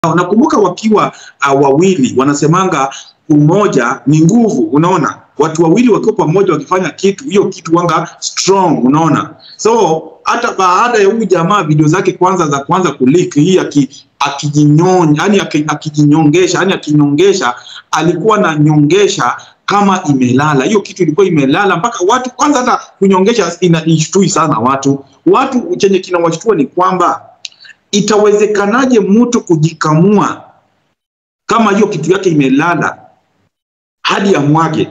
Nakumbuka wakiwa uh, wawili wanasemanga umoja ni nguvu, unaona, watu wawili wakiwa pamoja wakifanya kitu, hiyo kitu wanga strong, unaona. So hata baada ya huyu jamaa video zake kwanza za kwanza kuleak hii aki akijinyonya, yani akijinyongesha, yani akinyongesha, alikuwa na nyongesha kama imelala. Hiyo kitu ilikuwa imelala mpaka watu kwanza, hata kunyongesha inaishtui sana watu. Watu chenye kinawashtua ni kwamba itawezekanaje mtu kujikamua kama hiyo kitu yake imelala hadi amwage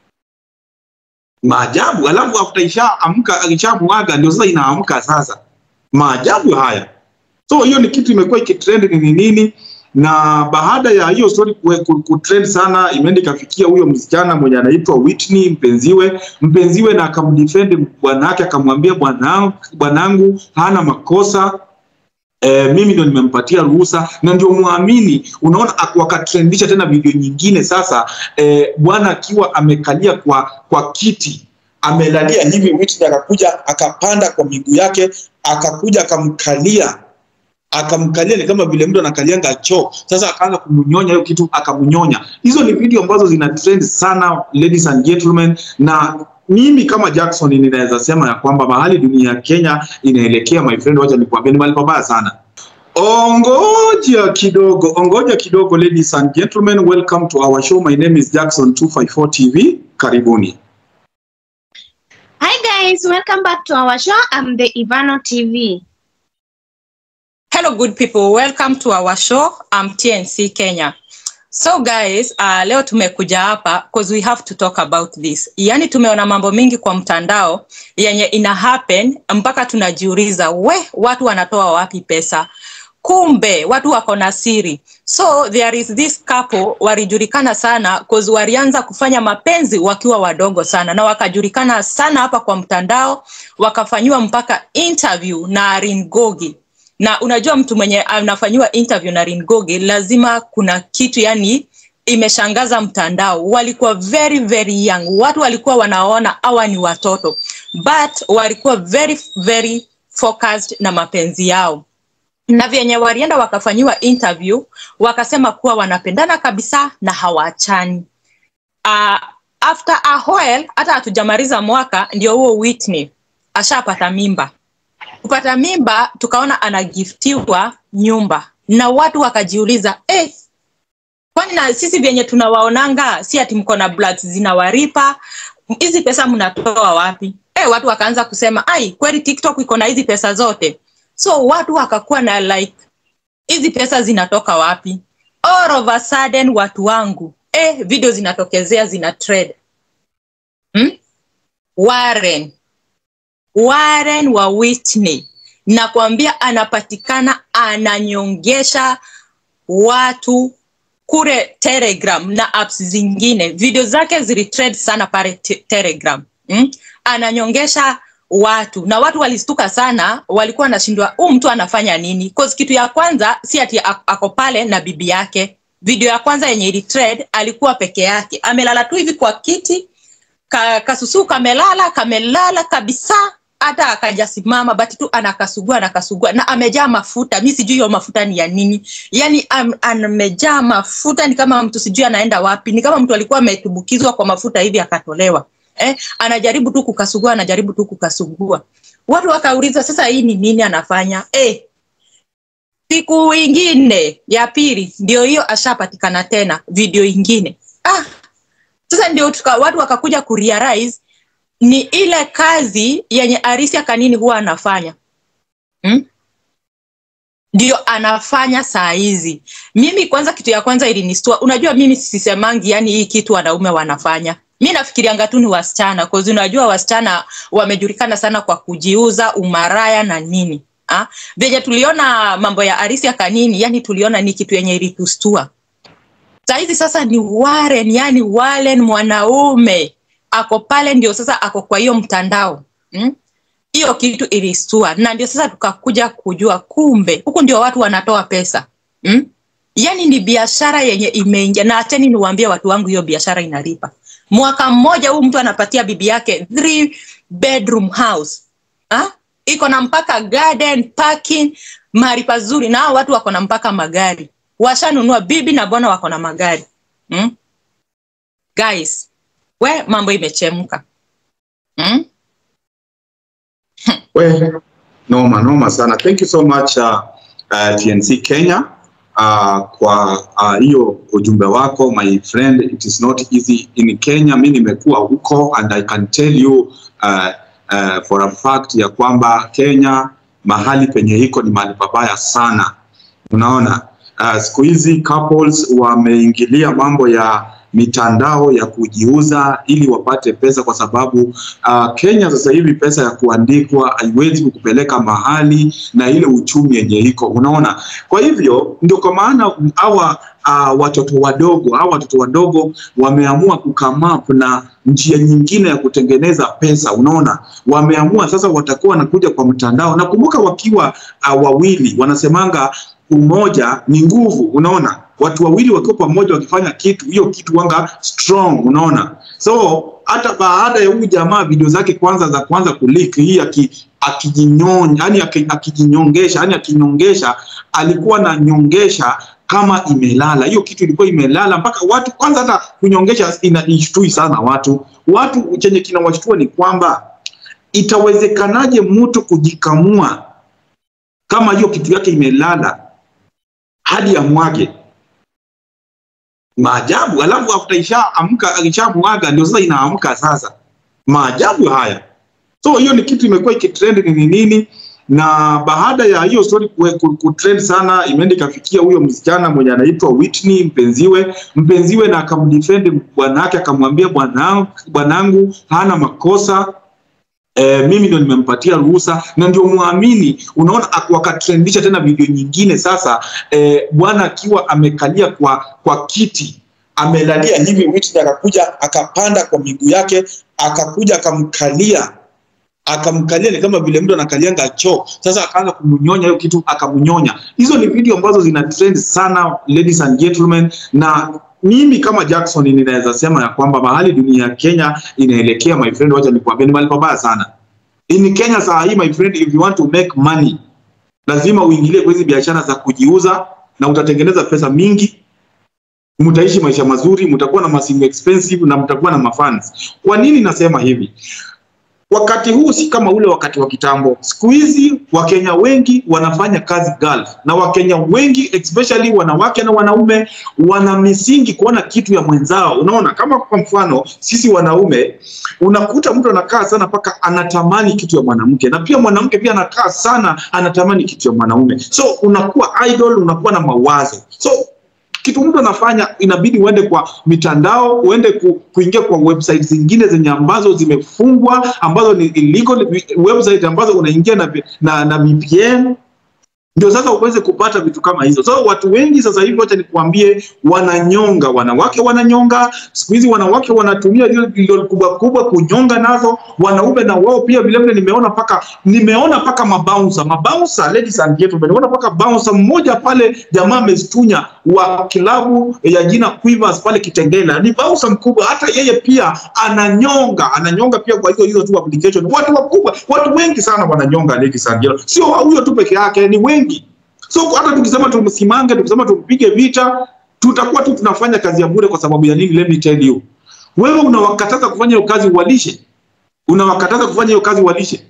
maajabu, alafu after isha amka ishamwaga ndio sasa inaamka sasa. Maajabu haya. So hiyo ni kitu imekuwa ikitrend ni nini, na baada ya hiyo story kutrend sana, imeenda ikafikia huyo msichana mwenye anaitwa Whitney mpenziwe mpenziwe, na akamdefend bwanake, akamwambia bwanangu, bwanangu hana makosa E, mimi ndo nimempatia ruhusa na ndio muamini. Unaona, wakatrendisha tena video nyingine sasa, e, bwana akiwa amekalia kwa kwa kiti amelalia hivi, Whitney akakuja akapanda kwa miguu yake akakuja akamkalia akamkalia ni kama vile mtu anakalianga choo. Sasa akaanza kumnyonya hiyo kitu akamnyonya. Hizo ni video ambazo zina trend sana, ladies and gentlemen, na mimi kama Jackson ninaweza sema ya kwamba mahali dunia ya Kenya inaelekea, my friend, wacha nikwambie, ni mahali pabaya sana. Ongoja kidogo, ongoja kidogo, ladies and gentlemen, welcome to our show. My name is Jackson 254 TV. Karibuni. Hi guys, welcome back to our show. I'm the Ivano TV. Hello, good people. Welcome to our show. I'm TNC Kenya. So guys, uh, leo tumekuja hapa because we have to talk about this. Yaani tumeona mambo mingi kwa mtandao yenye ina happen mpaka tunajiuliza, we watu wanatoa wapi pesa? Kumbe watu wako na siri. So there is this couple walijulikana sana cause walianza kufanya mapenzi wakiwa wadogo sana na wakajulikana sana hapa kwa mtandao, wakafanyiwa mpaka interview na Arin Gogi na unajua mtu mwenye anafanyiwa interview na Ringogi lazima kuna kitu yani imeshangaza mtandao. Walikuwa very very young, watu walikuwa wanaona hawa ni watoto, but walikuwa very very focused na mapenzi yao na vyenye walienda wakafanyiwa interview wakasema kuwa wanapendana kabisa na hawaachani. Uh, after a while, hata hatujamaliza mwaka, ndio huo Whitney ashapata mimba kupata mimba tukaona anagiftiwa nyumba na watu wakajiuliza eh, kwani na sisi vyenye tunawaonanga si ati mko na bloods zinawaripa hizi pesa mnatoa wapi eh, watu wakaanza kusema ai kweli tiktok iko na hizi pesa zote so watu wakakuwa na like hizi pesa zinatoka wapi all of a sudden watu wangu eh, video zinatokezea zina trade hmm? Warren Warren wa Whitney nakwambia, anapatikana ananyongesha watu kule Telegram na apps zingine. Video zake zilitrend sana pale te Telegram mm? Ananyongesha watu na watu walistuka sana, walikuwa wanashindwa huu mtu anafanya nini? Cause kitu ya kwanza si ati ako pale na bibi yake. Video ya kwanza yenye ilitrend alikuwa peke yake, amelala tu hivi kwa kiti ka, kasusu kamelala kamelala kabisa hata akajasimama bati tu anakasugua anakasugua na amejaa mafuta mi sijui hiyo mafuta ni ya nini yani am, amejaa mafuta ni kama mtu sijui anaenda wapi ni kama mtu alikuwa ametumbukizwa kwa mafuta hivi akatolewa eh, anajaribu tu kukasugua anajaribu tu kukasugua watu wakauliza sasa hii ni nini anafanya eh, siku ingine ya pili ndio hiyo ashapatikana tena video ingine ah, sasa ndio tuka, watu wakakuja kurealize ni ile kazi yenye Arisia Kanini huwa anafanya hmm? ndio anafanya saa hizi. Mimi kwanza, kitu ya kwanza ilinistua. Unajua, mimi sisemangi yani hii kitu wanaume wanafanya, mi nafikirianga tu ni wasichana, cause unajua wasichana wamejulikana sana kwa kujiuza, umaraya na nini ha? Venye tuliona mambo ya Arisia Kanini, yani tuliona ni kitu yenye ilitustua. Sahizi sasa ni Warren, yani Warren mwanaume ako pale, ndio sasa ako kwa hiyo mtandao hiyo hmm? kitu ilistua, na ndio sasa tukakuja kujua kumbe huku ndio watu wanatoa pesa hmm? Yani ni biashara yenye imeingia, na acheni niwaambie watu wangu, hiyo biashara inalipa. Mwaka mmoja huu mtu anapatia bibi yake three bedroom house ha? iko na mpaka garden parking, mahali pazuri, na hao watu wako na mpaka magari washanunua bibi na bwana wako na magari mm? guys we mambo imechemka mm? We, noma noma sana. Thank you so much uh, uh, TNC Kenya uh, kwa uh, hiyo ujumbe wako my friend. It is not easy in Kenya. Mi nimekuwa huko and I can tell you uh, uh, for a fact ya kwamba Kenya mahali penye iko ni mahali pabaya sana. Unaona uh, siku hizi couples wameingilia mambo ya mitandao ya kujiuza ili wapate pesa, kwa sababu uh, Kenya sasa hivi pesa ya kuandikwa haiwezi kukupeleka mahali na ile uchumi yenye iko, unaona. Kwa hivyo ndio kwa maana hawa uh, watoto wadogo hawa watoto wadogo wameamua kukamap na njia nyingine ya kutengeneza pesa, unaona. Wameamua sasa watakuwa wanakuja kwa mtandao. Nakumbuka wakiwa uh, wawili wanasemanga umoja ni nguvu, unaona watu wawili wakiwa pamoja wakifanya kitu, hiyo kitu wanga strong, unaona. So hata baada ya huyu jamaa video zake kwanza za kwanza kuleak hii aki akijinyonya, yani akijinyongesha, yani akinyongesha, alikuwa na nyongesha kama imelala. Hiyo kitu ilikuwa imelala mpaka watu kwanza, hata kunyongesha inaishtui sana watu. Watu chenye kinawashtua ni kwamba itawezekanaje mtu kujikamua kama hiyo kitu yake imelala hadi amwage maajabu, alafu after isha amka akishamwaga ndio sasa inaamka sasa. Maajabu haya. So hiyo ni kitu imekuwa ikitrend ni nini, na baada ya hiyo story kutrend sana, imeenda ikafikia huyo msichana mwenye anaitwa Whitney mpenziwe mpenziwe, na akamdefend bwanake, akamwambia bwanangu, bwanangu hana makosa E, mimi ndio nimempatia ruhusa na ndio muamini. Unaona, wakatrendisha tena video nyingine sasa, e, bwana akiwa amekalia kwa kwa kiti amelalia hivi, Whitney akakuja akapanda kwa miguu yake akakuja akamkalia akamkalia ni kama vile mtu anakalianga choo. Sasa akaanza kumnyonya hiyo kitu akamnyonya. Hizo ni video ambazo zina trend sana, ladies and gentlemen, na mimi kama Jackson ninaweza sema ya kwamba mahali dunia ya Kenya inaelekea, my friend, wacha nikwambie, ni mahali pabaya sana. In Kenya saa hii, my friend, if you want to make money, lazima uingilie kwa hizi biashara za kujiuza na utatengeneza pesa mingi, mtaishi maisha mazuri, mtakuwa na masimu expensive na mtakuwa na mafans. Kwa nini nasema hivi? Wakati huu si kama ule wakati wa kitambo. Siku hizi Wakenya wengi wanafanya kazi Gulf, na Wakenya wengi especially wanawake na wanaume wana misingi kuona kitu ya mwenzao. Unaona, kama kwa mfano sisi wanaume, unakuta mtu anakaa sana mpaka anatamani kitu ya mwanamke, na pia mwanamke pia anakaa sana anatamani kitu ya mwanaume, so unakuwa idol, unakuwa na mawazo so kitu mtu anafanya inabidi uende kwa mitandao, uende ku, kuingia kwa website zingine zenye ambazo zimefungwa ambazo ni illegal website ambazo unaingia na, na, na VPN ndio sasa uweze kupata vitu kama hizo. So watu wengi sasa hivi, wacha nikuambie, wananyonga, wanawake wananyonga. Siku hizi wanawake wanatumia hilo kubwa kubwa kunyonga nazo, wanaume na wao pia vile vile. Nimeona paka nimeona paka mabouncer mabouncer, ladies and gentlemen, nimeona paka bouncer mmoja pale, jamaa amestunya wa kilabu ya jina Quivers pale Kitengela, ni bouncer mkubwa, hata yeye pia ananyonga, ananyonga pia kwa hizo hizo tu application. Watu wakubwa, watu wengi sana wananyonga, ladies and gentlemen, sio huyo tu peke yake, ni wengi So hata tukisema tumsimange, tukisema tumpige vita, tutakuwa tu tunafanya kazi ya bure. Kwa sababu ya nini? Let me tell you, wewe unawakataza kufanya hiyo kazi uwalishe, unawakataza kufanya hiyo kazi uwalishe,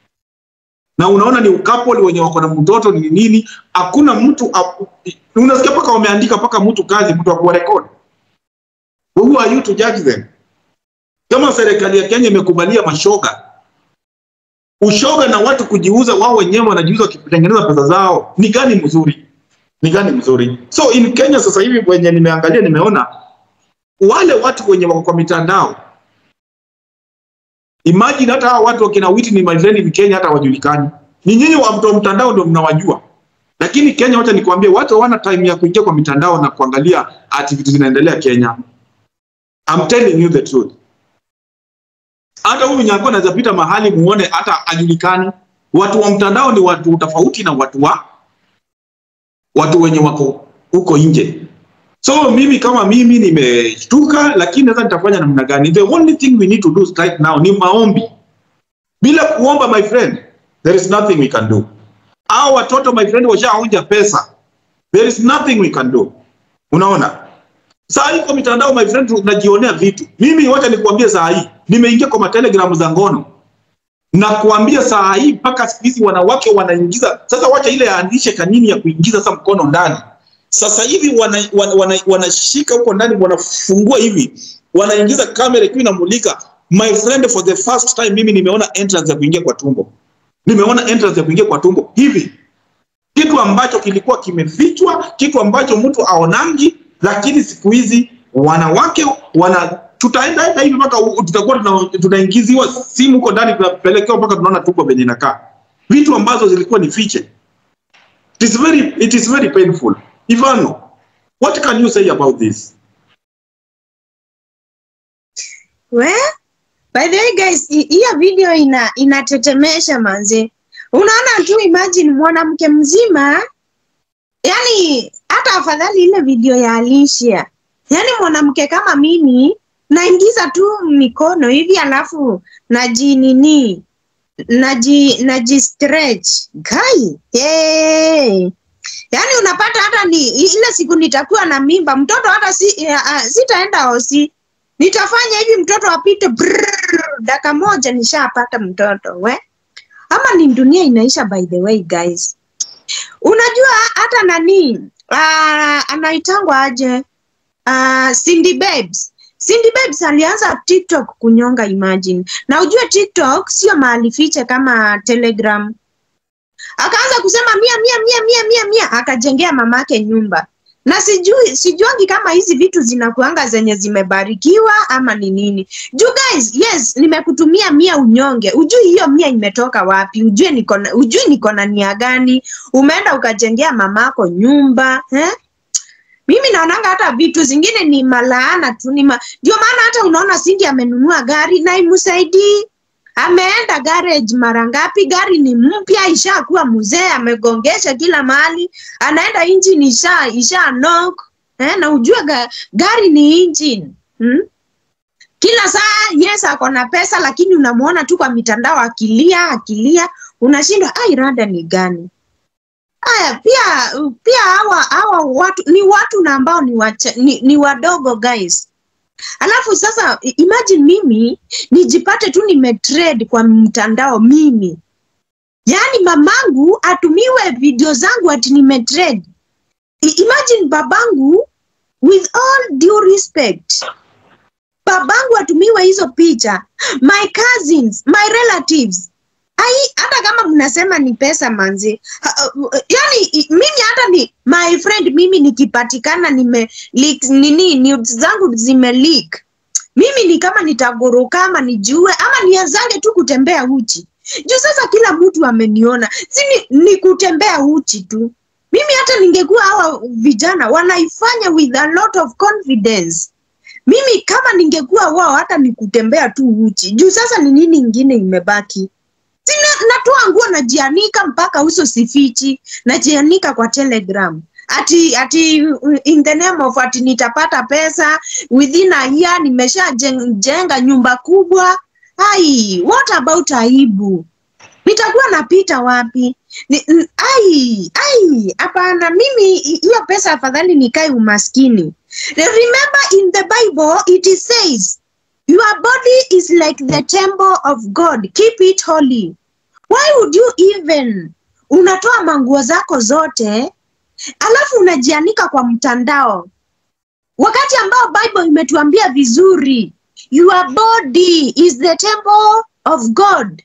na unaona ni ukapoli wenye wako na mtoto ni nini? Hakuna mtu unasikia paka wameandika paka mtu kazi, mtu akuwa record. Who are you to judge them? Kama serikali ya Kenya imekubalia mashoga ushoga na watu kujiuza wao wenyewe wanajiuza wakitengeneza pesa zao, ni gani mzuri? Ni gani mzuri? So in Kenya sasa hivi wenye nimeangalia, nimeona wale watu wenye wako kwa mitandao, imagine hata hawa watu wakina Whitney my friend in Kenya hata wajulikani. Ni nyinyi wa mtu wa mtandao ndio mnawajua, lakini Kenya, wacha nikwambie, watu hawana time ya kuingia kwa mitandao na kuangalia activities zinaendelea Kenya. I'm telling you the truth hata huyu Nyako anaweza pita mahali muone hata ajulikani. Watu wa mtandao ni watu tofauti na watu wa watu wenye wako huko nje. So mimi kama mimi nimeshtuka, lakini sasa nitafanya namna gani? The only thing we need to do right now ni maombi. Bila kuomba, my friend, there is nothing we can do. Hao watoto my friend washaonja pesa there is nothing we can do unaona saa hii kwa mitandao my friend tunajionea vitu mimi wacha nikuambie saa hii nimeingia kwa matelegram za ngono na kuambia saa hii mpaka siku hizi wanawake wanaingiza sasa wacha ile yaandishe kanini ya kuingiza sasa mkono ndani sasa hivi wanashika wana, wana, wana huko ndani wanafungua hivi wanaingiza kamera ikiwa inamulika my friend for the first time mimi nimeona entrance ya kuingia kwa tumbo nimeona entrance ya kuingia kwa tumbo hivi kitu ambacho kilikuwa kimefichwa kitu ambacho mtu aonangi lakini siku hizi wanawake wana tutaenda enda hivi mpaka u- tutakuwa tuna- tunaingiziwa simu huko ndani tunapelekewa mpaka tunaona tumbo venye inakaa vitu ambazo zilikuwa ni fiche it is very, it is very painful ivano what can you say about this We? By the way guys, hi- hiyo video ina inatetemesha manze. Unaona tu imagine mwanamke mzima yani hata afadhali ile video ya Alicia. Yaani mwanamke kama mimi naingiza tu mikono hivi alafu naji nini naji naji stretch gai hey. Yaani unapata hata ni ile siku nitakuwa na mimba mtoto hata si, uh, sitaenda hosi nitafanya hivi mtoto apite brrrr, dakika moja nishapata mtoto we ama ni dunia inaisha by the way guys unajua hata nani uh, anaitangwa aje uh, Cindy Babes Cindy Babes alianza TikTok kunyonga imagine na ujue TikTok sio mahali fiche kama Telegram akaanza kusema mia mia mia mia mia mia akajengea mamake nyumba na sijui sijuangi kama hizi vitu zinakuanga zenye zimebarikiwa ama ni nini juu guys yes nimekutumia mia unyonge ujui hiyo mia imetoka wapi ujue niko na ujui niko na nia gani umeenda ukajengea mamako nyumba eh? mimi naonanga hata vitu zingine ni malaana tu ni ma... ndio maana hata unaona Cindy amenunua gari na imsaidii ameenda garage mara ngapi gari ni mpya ishakuwa mzee amegongesha kila mahali anaenda engine isha isha knock eh, na ujue ga, gari ni engine hmm? kila saa yes ako na pesa lakini unamuona tu kwa mitandao akilia akilia unashindwa ai rada ni gani Aya, pia pia hawa hawa watu ni watu na ambao ni, wacha, ni, ni wadogo guys. Alafu sasa i- imagine mimi nijipate tu nimetrade kwa mtandao mimi, yaani mamangu atumiwe video zangu ati nimetrade. I- Imagine babangu, with all due respect, babangu atumiwe hizo picha, my cousins, my relatives ai hata kama mnasema ni pesa manzi ha, uh, yani i- mimi hata ni my friend mimi nikipatikana nime leak, nini nudes zangu zime leak mimi ni kama nitaguruka ama nijue ama nianzange tu kutembea uchi juu sasa kila mtu ameniona si ni, ni kutembea uchi tu mimi hata ningekuwa hawa vijana wanaifanya with a lot of confidence mimi kama ningekuwa wao hata ni kutembea tu uchi juu sasa ni nini ingine imebaki Sina, natoa nguo najianika mpaka uso sifichi, najianika kwa Telegram ati ati uh, in the name of ati nitapata pesa within a year nimeshajenga nyumba kubwa. Ai, what about aibu? Nitakuwa napita wapi? Ni, n- ai, ai, hapana, mimi hi- hiyo pesa afadhali nikae umaskini. Remember in the Bible it is says Your body is like the temple of God. Keep it holy. Why would you even unatoa manguo zako zote alafu unajianika kwa mtandao wakati ambao Bible imetuambia vizuri your body is the temple of God.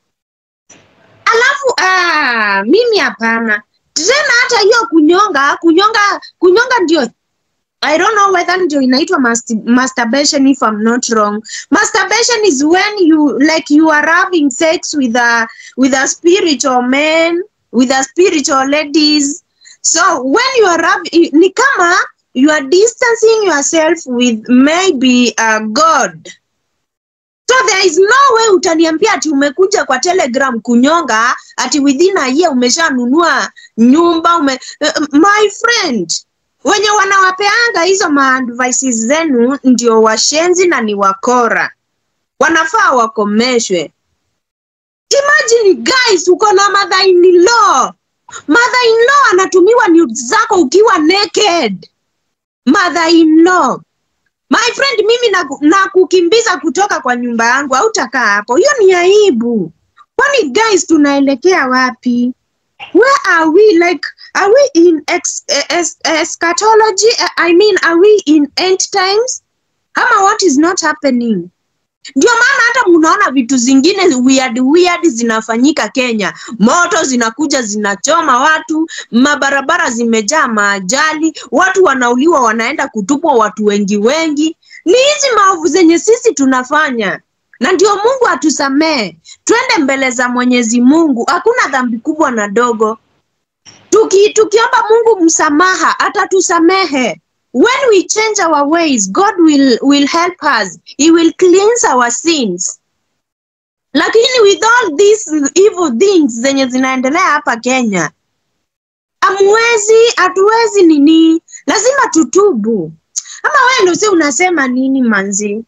Alafu ah, mimi hapana tena, hata hiyo kunyonga kunyonga kunyonga ndio I don't know whether ndio inaitwa mast- masturbation if I'm not wrong. Masturbation is when you like you are having sex with a with a spiritual man, with a spiritual ladies. So when you are having, ni kama you are distancing yourself with maybe a God. So there is no way utaniambia ati umekuja kwa Telegram kunyonga ati within a year umeshanunua nyumba ume, uh, my friend wenye wanawapeanga hizo maadvices zenu ndio washenzi na ni wakora, wanafaa wakomeshwe. Imagine guys, uko na mother in law mother in law anatumiwa nudes zako ukiwa naked mother in law my friend mimi naku- nakukimbiza kutoka kwa nyumba yangu hautakaa hapo hiyo ni aibu kwani guys tunaelekea wapi where are we like are we in ex, es, eschatology i mean are we in end times ama what is not happening ndio maana hata munaona vitu zingine weird weird zinafanyika Kenya. Moto zinakuja zinachoma watu, mabarabara zimejaa maajali, watu wanauliwa, wanaenda kutupwa watu wengi wengi. Ni hizi maovu zenye sisi tunafanya, na ndio Mungu atusamee. Twende mbele za Mwenyezi Mungu, hakuna dhambi kubwa na dogo. Tuki, tukiomba Mungu msamaha atatusamehe. When we change our ways, God will, will help us. He will cleanse our sins. Lakini with all these evil things zenye zinaendelea hapa Kenya, amwezi, hatuwezi nini, lazima tutubu. Ama wewe ndio si unasema nini manzi?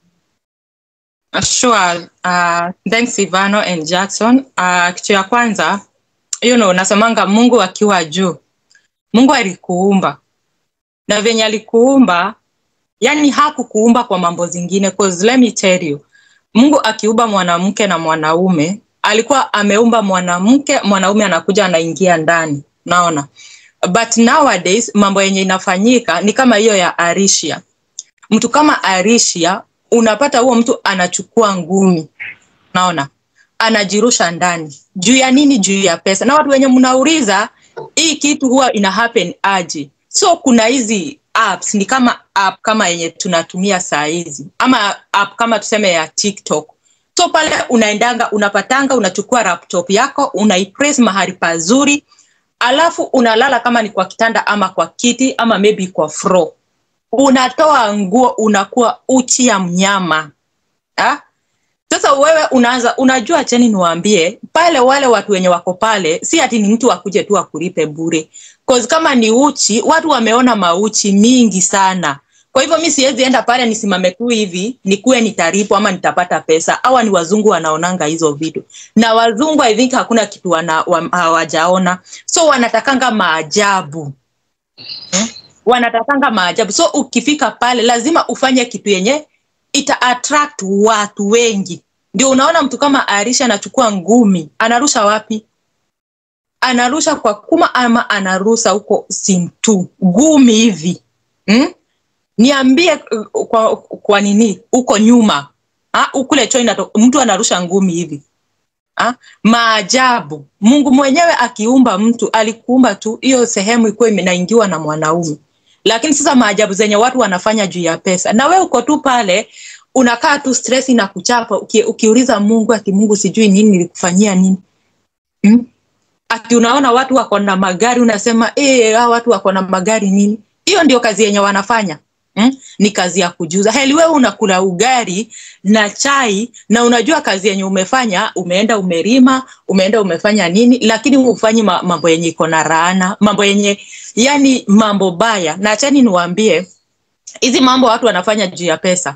Sure. Uh, thanks Ivano and Jackson. Uh, kitu ya kwanza, you know, nasemanga Mungu akiwa juu. Mungu alikuumba. Na venye alikuumba, yani hakukuumba kwa mambo zingine cause let me tell you. Mungu akiumba mwanamke na mwanaume, alikuwa ameumba mwanamke, mwanaume anakuja anaingia ndani. Naona. But nowadays mambo yenye inafanyika ni kama hiyo ya Arishia. Mtu kama Arishia unapata huo mtu anachukua ngumi, naona anajirusha ndani. Juu ya nini? Juu ya pesa. Na watu wenye mnauliza hii kitu huwa ina happen aje? So kuna hizi apps, ni kama app kama yenye tunatumia saa hizi, ama app kama tuseme ya TikTok. So pale unaendanga unapatanga, unachukua laptop yako unaipress mahali pazuri, alafu unalala kama ni kwa kitanda ama kwa kiti ama maybe kwa floor unatoa nguo unakuwa uchi ya mnyama ha? Sasa wewe unaanza unajua, cheni niwaambie pale, wale watu wenye wako pale, si ati ni mtu akuje tu akulipe bure, cause kama ni uchi, watu wameona mauchi mingi sana. Kwa hivyo mi siwezi enda pale nisimame tu hivi nikuwe nitalipwa ama nitapata pesa. Hawa ni wazungu wanaonanga hizo vitu, na wazungu I think hakuna kitu wana, wa, hawajaona, so wanatakanga maajabu hmm? wanatakanga maajabu. So ukifika pale lazima ufanye kitu yenye ita attract watu wengi. Ndio unaona mtu kama Arisha anachukua ngumi, anarusha wapi? Anarusha kwa kuma ama anarusha huko Simtu, ngumi hivi hmm? Niambie uh, kwa, kwa nini huko nyuma ha? Ukule China mtu anarusha ngumi hivi ha? Maajabu. Mungu mwenyewe akiumba mtu alikuumba tu hiyo sehemu ikuwa inaingiwa na mwanaume lakini sasa maajabu zenye watu wanafanya juu ya pesa, na we uko tu pale unakaa tu stress na kuchapa uki, ukiuliza Mungu ati Mungu sijui nini nilikufanyia nini hmm? Ati unaona watu wako na magari unasema eh, hao watu wako na magari nini? Hiyo ndio kazi yenye wanafanya hmm? Ni kazi ya kujuza. Heli wewe unakula ugali na chai na unajua kazi yenye umefanya, umeenda umerima, umeenda umefanya nini, lakini hufanyi mambo yenye iko na raana, mambo yenye yani mambo baya. Na achani niwaambie, hizi mambo watu wanafanya juu ya pesa,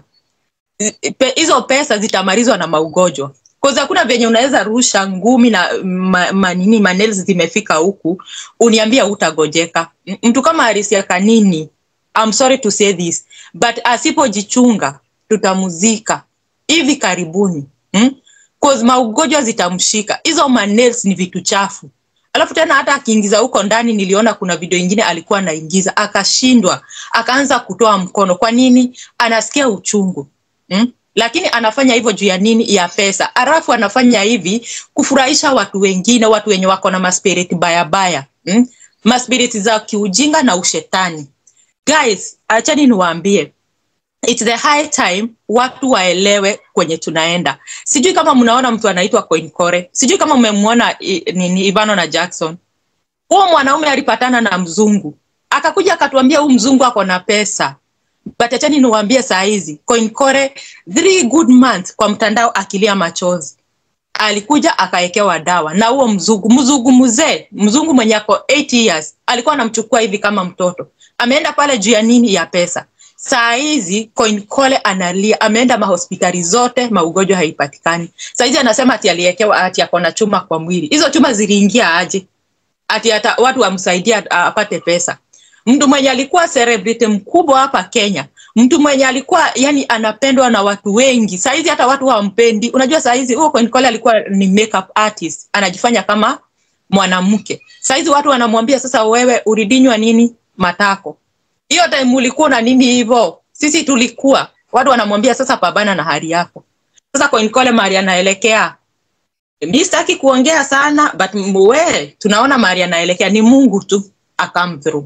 hizo pe, pesa zitamalizwa na maugonjwa Cause hakuna venye unaweza rusha ngumi na ma, manini manels zimefika huku uniambia utagojeka. Mtu kama Arisia Kanini, I'm sorry to say this but asipojichunga tutamuzika hivi karibuni hmm? Cause maugonjwa zitamshika. Hizo manels ni vitu chafu alafu tena hata akiingiza huko ndani, niliona kuna video ingine alikuwa anaingiza akashindwa, akaanza kutoa mkono. Kwa nini? Anasikia uchungu hmm? Lakini anafanya hivyo juu ya nini? Ya pesa. Alafu anafanya hivi kufurahisha watu wengine, watu wenye wako na maspiriti baya baya hmm? Maspiriti za kiujinga na ushetani. Guys, achani niwaambie It's the high time watu waelewe kwenye tunaenda. Sijui kama mnaona mtu anaitwa Koinkore, sijui kama mmemwona nini Ivano na Jackson. Huo mwanaume alipatana na mzungu akakuja akatuambia huu mzungu ako na pesa, but achani niwaambie saa hizi Koinkore three good months kwa mtandao akilia machozi, alikuja akawekewa dawa na huo mzungu, mzungu mzee, mzungu mwenye ako 8 years alikuwa anamchukua hivi kama mtoto. Ameenda pale juu ya nini? Ya pesa. Saa hizi Koinkole analia, ameenda mahospitali zote, maugonjwa haipatikani. Saa hizi anasema ati aliekewa ati ako na chuma kwa mwili. Hizo chuma ziliingia aje? ati hata watu wamsaidia apate pesa mtu mwenye alikuwa celebrity mkubwa hapa kenya mtu mwenye alikuwa yani anapendwa na watu wengi saizi hata watu hawampendi unajua saizi huo Koinkole alikuwa ni makeup artist anajifanya kama mwanamke saizi watu wanamwambia sasa wewe ulidinywa nini matako hiyo time ulikuwa na nini hivyo sisi tulikuwa watu wanamwambia sasa pabana na hali yako sasa Koinkole mahali anaelekea mi sitaki kuongea sana but we tunaona mahali anaelekea ni mungu tu akam through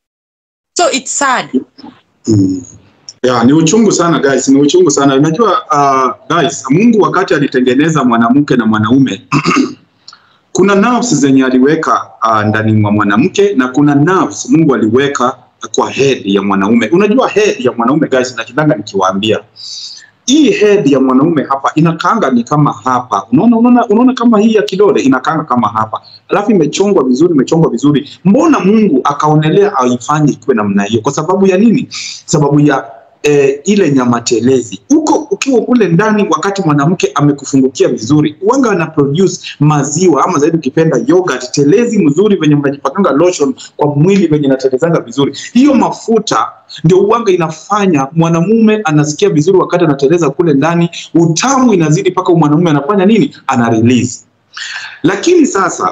so it's sad Mm. Yeah, ni uchungu sana guys, ni uchungu sana. Unajua uh, guys, Mungu wakati alitengeneza mwanamke na mwanaume kuna nerves zenye aliweka uh, ndani mwa mwanamke na kuna nerves Mungu aliweka kwa head ya mwanaume. Unajua head ya mwanaume guys, nakidanga nikiwaambia hii head ya mwanaume hapa inakaanga ni kama hapa. Unaona, unaona, unaona kama hii ya kidole inakaanga kama hapa, alafu imechongwa vizuri, imechongwa vizuri. Mbona Mungu akaonelea aifanye ikiwe namna hiyo? Kwa sababu ya nini? Sababu ya eh, ile nyama telezi uko ukiwa kule ndani, wakati mwanamke amekufungukia vizuri, wanga ana produce maziwa ama zaidi ukipenda yogurt telezi mzuri, venye mnajipakanga lotion kwa mwili venye natelezanga vizuri. Hiyo mafuta ndio uwanga inafanya mwanamume anasikia vizuri wakati anateleza kule ndani, utamu inazidi mpaka mwanamume anafanya nini, ana release. Lakini sasa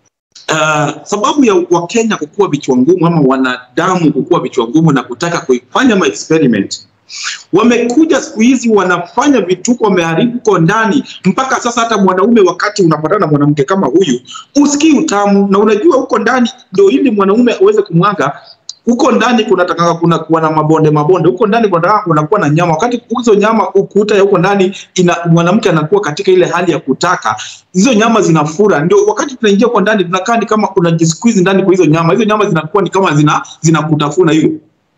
Uh, sababu ya Wakenya kukua vichwa ngumu ama wanadamu kukua vichwa ngumu na kutaka kuifanya ma experiment wamekuja siku hizi wanafanya vituko, wameharibu ko ndani mpaka sasa. Hata mwanaume wakati unapatana na mwanamke kama huyu usikii utamu, na unajua huko ndani ndio ili mwanaume aweze kumwaga huko ndani kunataka kuna kuwa na mabonde mabonde huko ndani kunataka kunakuwa na nyama. Wakati hizo nyama ukuta ya huko ndani ina mwanamke anakuwa katika ile hali ya kutaka hizo nyama zinafura, ndio wakati tunaingia kwa ndani tunakaa ni kama kuna jisqueeze ndani kwa hizo nyama, hizo nyama zinakuwa ni kama zina zinakutafuna hiyo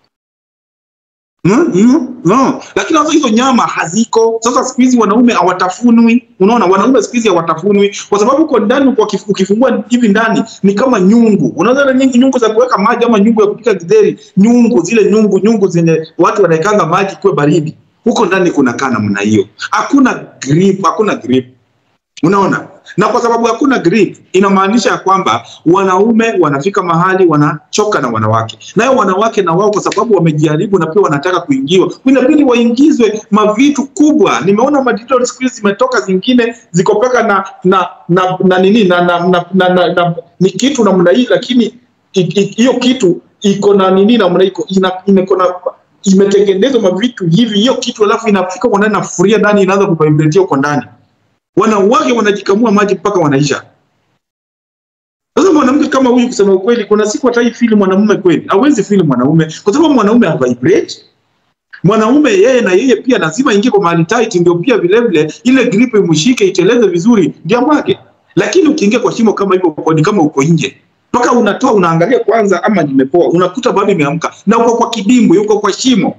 Mm, mm, no. Lakini sasa hizo nyama haziko. Sasa siku hizi wanaume hawatafunwi. Unaona, wanaume siku hizi hawatafunwi kwa sababu uko ndani, kwa kif- ukifungua hivi ndani ni kama nyungu. Unaweza na nyingi nyungu za kuweka maji ama nyungu ya kupika githeri, nyungu zile nyungu nyungu zenye watu wanaekanga maji kuwe baridi. Huko ndani kunakaa namna hiyo, hakuna grip, hakuna grip. Unaona, na kwa sababu hakuna grip, inamaanisha ya kwamba wanaume wanafika mahali wanachoka na wanawake, nayo wanawake na wao kwa sababu wamejaribu na pia wanataka kuingiwa, inabidi waingizwe mavitu kubwa. Nimeona madigital siku hizi zimetoka zingine ziko paka na na na, na nini na, na, na, na, na, na ni kitu namna hii, lakini i- i- hiyo kitu iko na nini namna iko ina iko na imetengenezwa mavitu hivi, hiyo kitu alafu inafika kwa ndani, nafuria ndani, inaanza kuvibrate huko ndani wanawake wanajikamua maji mpaka wanaisha. Sasa mwanamke kama huyu, kusema ukweli, kuna siku hata fili mwanamume kweli, hawezi fili mwanaume kwa sababu mwanaume ha vibrate. Mwanaume yeye na yeye pia lazima ingie kwa mahali tight, ndio pia vile vile ile grip imshike iteleze vizuri, ndio mwake. Lakini ukiingia kwa shimo kama hivyo, uko- ni kama uko nje mpaka unatoa unaangalia kwanza, ama nimepoa, unakuta bado imeamka na uko kwa kidimbwi, uko kwa shimo.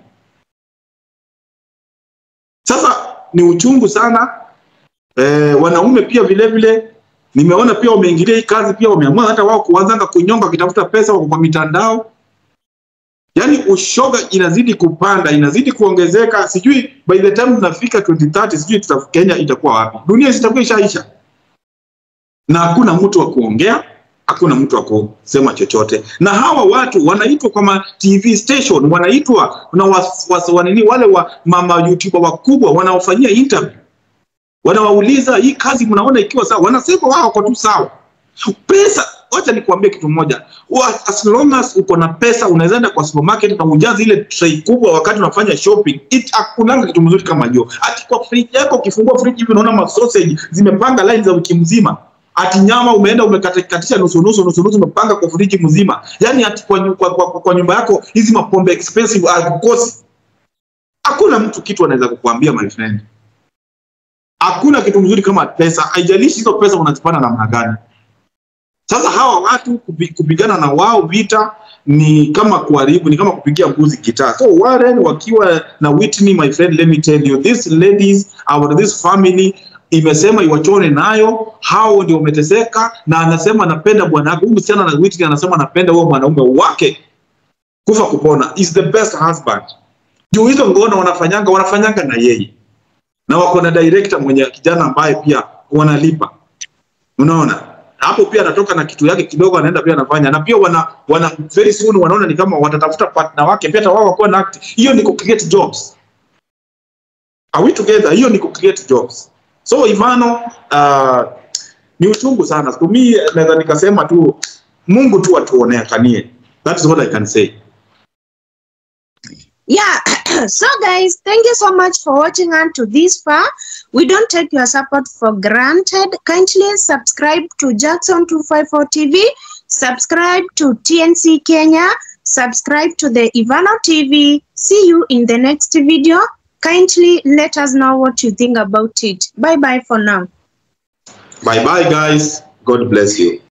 Sasa ni uchungu sana eh, wanaume pia vile vile nimeona pia wameingilia hii kazi pia wameamua hata wao kuanzanga kunyonga wakitafuta pesa wako kwa mitandao yaani ushoga inazidi kupanda inazidi kuongezeka sijui by the time tunafika 2030 sijui tuta, Kenya itakuwa wapi dunia zitakuwa ishaisha na hakuna mtu wa kuongea hakuna mtu wa kusema chochote na hawa watu wanaitwa kwa ma TV station wanaitwa na was, was, wanini wale wa mama YouTuber wakubwa wanaofanyia interview wanawauliza hii kazi mnaona ikiwa sawa, wanasema wao wako tu sawa. Pesa, wacha nikuambie kitu moja, Wa- as long as uko na pesa unaweza enda kwa supermarket na ujaze ile tray kubwa wakati unafanya shopping. It hakunanga kitu mzuri kama hiyo. Ati kwa fridge yako ukifungua fridge hivi unaona ma sausage zimepanga line za wiki mzima. Ati nyama umeenda umekatisha nusu nusu nusu nusu umepanga kwa friji mzima. Yaani ati kwa, nyu- kwa, kwa, kwa nyumba yako hizi mapombe expensive hakukosi. Hakuna mtu kitu anaweza kukuambia my friend hakuna kitu mzuri kama pesa, haijalishi hizo pesa unazipata namna gani. Sasa hawa watu kupi- kupigana na wao vita ni kama kuharibu, ni kama kupigia mbuzi gitaa. So Warren wakiwa na Whitney, my friend, let me tell you these ladies our this family imesema iwachone nayo, hao ndio wameteseka, na anasema anapenda bwana wake. Huyu msichana na Whitney anasema anapenda huyo mwanaume wake kufa kupona, is the best husband. Juu hizo ngono wanafanyanga wanafanyanga na yeye na wako na director mwenye kijana ambaye pia wanalipa. Unaona, hapo pia anatoka na kitu yake kidogo anaenda pia anafanya na pia wana wana very soon wanaona ni kama watatafuta partner wake pia hata wao wakuwa na act hiyo ni ku create jobs are we together hiyo ni ku create jobs so Ivano uh, ni uchungu sana to me naweza nikasema tu Mungu tu atuonekanie that is what I can say Yeah. so, guys, thank you so much for watching unto this far. We don't take your support for granted. Kindly subscribe to Jackson254 TV, subscribe to TNC Kenya, subscribe to the Ivano TV. See you in the next video. Kindly let us know what you think about it. Bye bye for now. bye bye guys god bless you